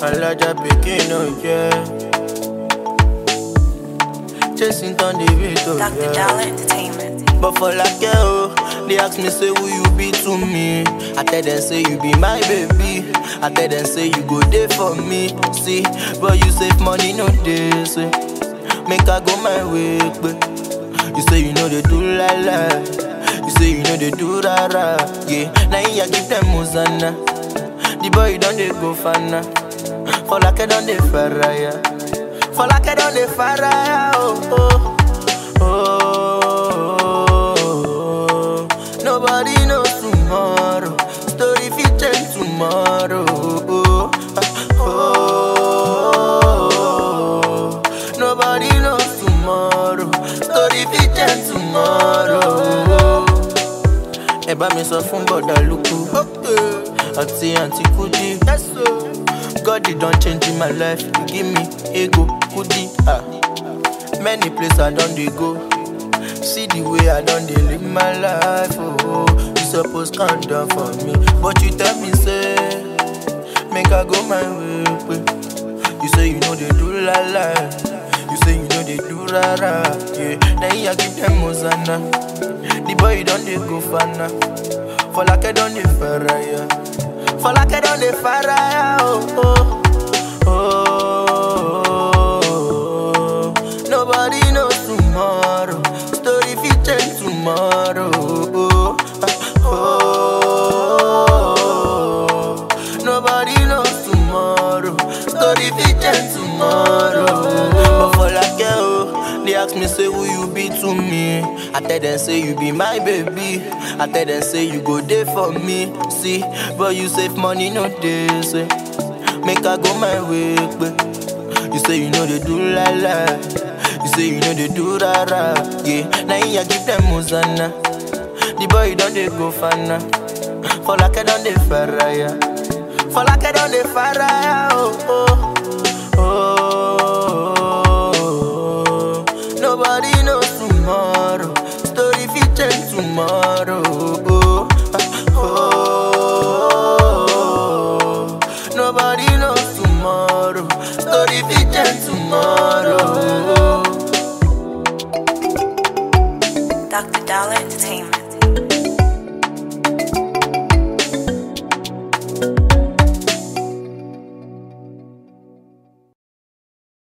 Alaja pikin, oh yeah. Chasing on the way, oh Dr. yeah. Dollar Entertainment. But for like oh, they ask me say who you be to me. I tell them say you be my baby. I tell them say you go there for me. See, but you save money no day. Say, make I go my way, but you say you know they do la la. You say you know they do ra ra. Yeah, now you give them Muzana. The boy don't they go fana. For like I don't they faraya. For like I don't they faraya. Oh oh. Oh, nobody knows tomorrow. Story fit change tomorrow. Oh, oh, nobody knows tomorrow. Story fit change tomorrow. Ẹ bá mi sọ fún bọ̀dà lukú àti àǹtí kúdí. God he don change my life, he give me ego kudi. Ah. Many places I don dey go. See the way I don dey live my life. Oh, you suppose calm down for me, but you tell me say make I go my way. Pe. You say you know they do la la. You say you know they do ra ra. Yeah, now I give them Mozana. The boy don dey go fana. For like I don dey faraya. For like I don dey faraya. Oh oh. Oh, nobody knows tomorrow. Story fit change tomorrow. Oh, oh, nobody knows tomorrow. Story fit change tomorrow. But for like oh, they ask me say who you be to me. I tell them say you be my baby. I tell them say you go there for me. See, but you save money no day. Say. Make I go my way, but you say you know they do la la. You say you know they do ra ra. Yeah, now I give them Muzana. The boy don't they go fana. For like I don't they faraya. For like I don't they faraya. Oh oh oh. Nobody knows tomorrow. Story fit change tomorrow. Oh oh. Nobody knows tomorrow. Story fit change tomorrow. Dr. Dollar Entertainment.